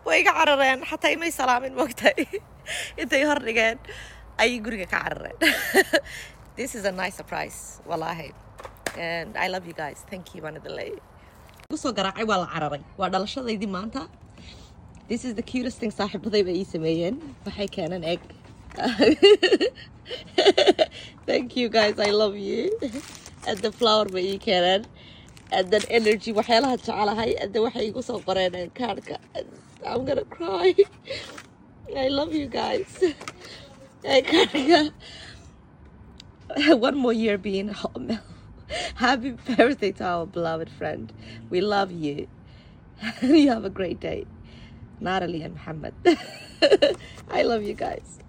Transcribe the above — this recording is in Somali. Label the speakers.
Speaker 1: way iga carareen xataa imay salaamin moogtahay intay hor dhigeen ayay guriga ka carareen this is a nice surprise wallahi and i love you guys thank you baan idin leeyahay kusoo garaacay waa la cararay waa dhalashadaydii maanta this is the cutest thing saaxiibadayba ii sameeyeen waxay keeneen egg thank you guys i love you and the flower bay ii keeneen and then energy waxyaalaha jecelahay and then waxay igu soo qoreen kaarhka i'm gonna cry i love you guys kaarhka one more year being home happy birthday to our beloved friend we love you you have a great day Natalie and Muhammad I love you guys